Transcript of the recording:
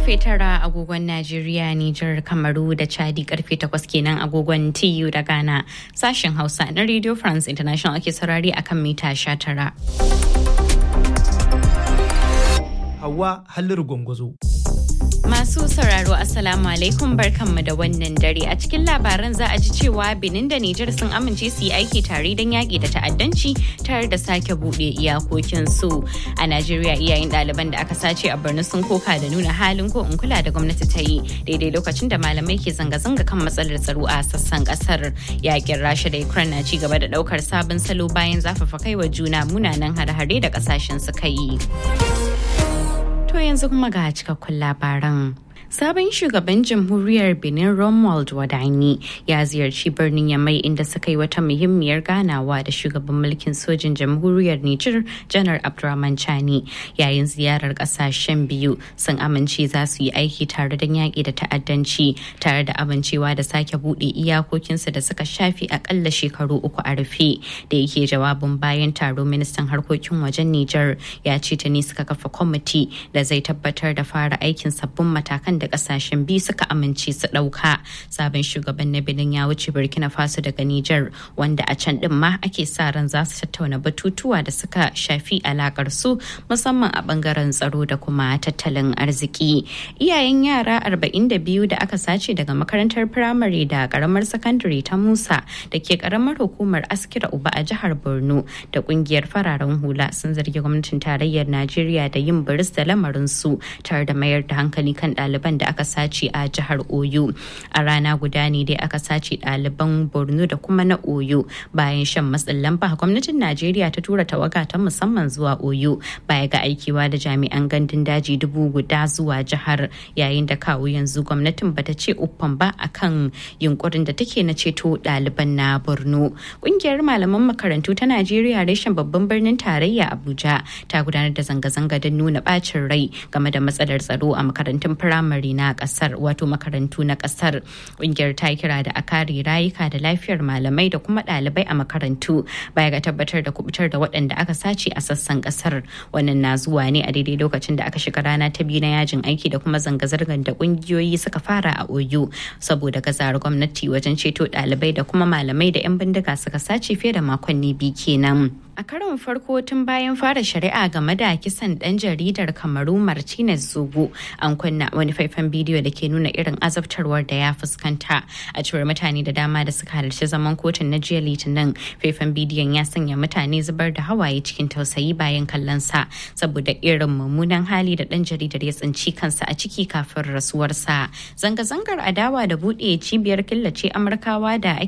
karfe tara agogon Najeriya, Nijar, Kamaru da Chadi karfe takwas kenan agogon TU da Ghana. Sashen Hausa na Radio France International ake saurari akan mita sha tara. Hawa Halliru Gwangwazo. Masu sauraro Assalamu alaikum barkanmu da wannan dare a cikin labaran za a ji cewa Benin da Nijar sun amince su yi aiki tare don yaƙi da ta'addanci tare da sake buɗe iyakokin su. A Najeriya iyayen ɗaliban da aka sace a Borno sun koka da nuna halin ko in kula da gwamnati ta yi daidai lokacin da malamai ke zanga-zanga kan matsalar tsaro a sassan ƙasar. Yaƙin Rasha da Ukraine na ci gaba da ɗaukar sabon salo bayan zafafa kaiwa juna munanan hare-hare da ƙasashen suka yi. To yanzu kuma ga cikakkun labaran. Sabon shugaban jamhuriyar Benin Romuald Wadani ya ziyarci birnin Yamai inda suka yi wata muhimmiyar ganawa da shugaban mulkin sojin jamhuriyar Nijar Janar Abdurrahman Chani yayin ziyarar kasashen biyu sun amince za su yi aiki tare da yaƙi da ta'addanci tare da amincewa da sake buɗe iyakokinsu da suka shafi akalla shekaru uku a rufe da yake jawabin bayan taro ministan harkokin wajen Nijar ya ce ta ne suka kafa kwamiti da zai tabbatar da fara aikin sabbin matakan da kasashen biyu suka amince su ɗauka sabon shugaban na benin ya wuce burkina faso daga niger wanda a can din ma ake sa ran za su tattauna batutuwa da suka shafi alakar su musamman a bangaren tsaro da kuma tattalin arziki iyayen yara 42 da aka sace daga makarantar firamare da karamar sakandare ta musa da ke karamar hukumar askira uba a jihar borno da kungiyar fararen hula sun zargi gwamnatin tarayyar najeriya da yin biris da lamarin su tare da mayar da hankali kan ɗaliban da aka sace a jihar oyo a rana guda ne dai aka sace ɗaliban borno da kuma na oyo bayan shan matsin lamba gwamnatin najeriya ta tura tawaga ta musamman zuwa oyo baya ga aikewa da jami'an gandun daji dubu guda zuwa jihar yayin da kawo yanzu gwamnatin bata ce uffan ba akan yunkurin da take na ceto ɗaliban na borno ƙungiyar malaman makarantu ta najeriya reshen babban birnin tarayya abuja ta gudanar da zanga-zanga don nuna bacin rai game da matsalar tsaro a makarantun firamare firamare na kasar wato makarantu na kasar kungiyar ta kira da a kare rayuka da lafiyar malamai da kuma ɗalibai a makarantu baya ga tabbatar da kubutar da waɗanda aka sace a sassan kasar wannan na zuwa ne a daidai lokacin da aka shiga rana ta biyu na yajin aiki da kuma zanga-zangar da kungiyoyi suka fara a oyo saboda gazar gwamnati wajen ceto ɗalibai da kuma malamai da 'yan bindiga suka sace fiye da makonni biyu kenan. A karon farko tun bayan fara shari'a game da kisan ɗan jaridar Kamaru Martinez Zogo an kunna wani faifan bidiyo da ke nuna irin azabtarwar da ya fuskanta a cewar mutane da dama da suka halarci zaman kotun na jiya litinin faifan bidiyon ya sanya mutane zubar da hawaye cikin tausayi bayan kallon sa saboda irin mummunan hali da ɗan jaridar ya tsinci kansa a ciki kafin rasuwarsa. Zanga-zangar adawa da buɗe cibiyar killace Amurkawa da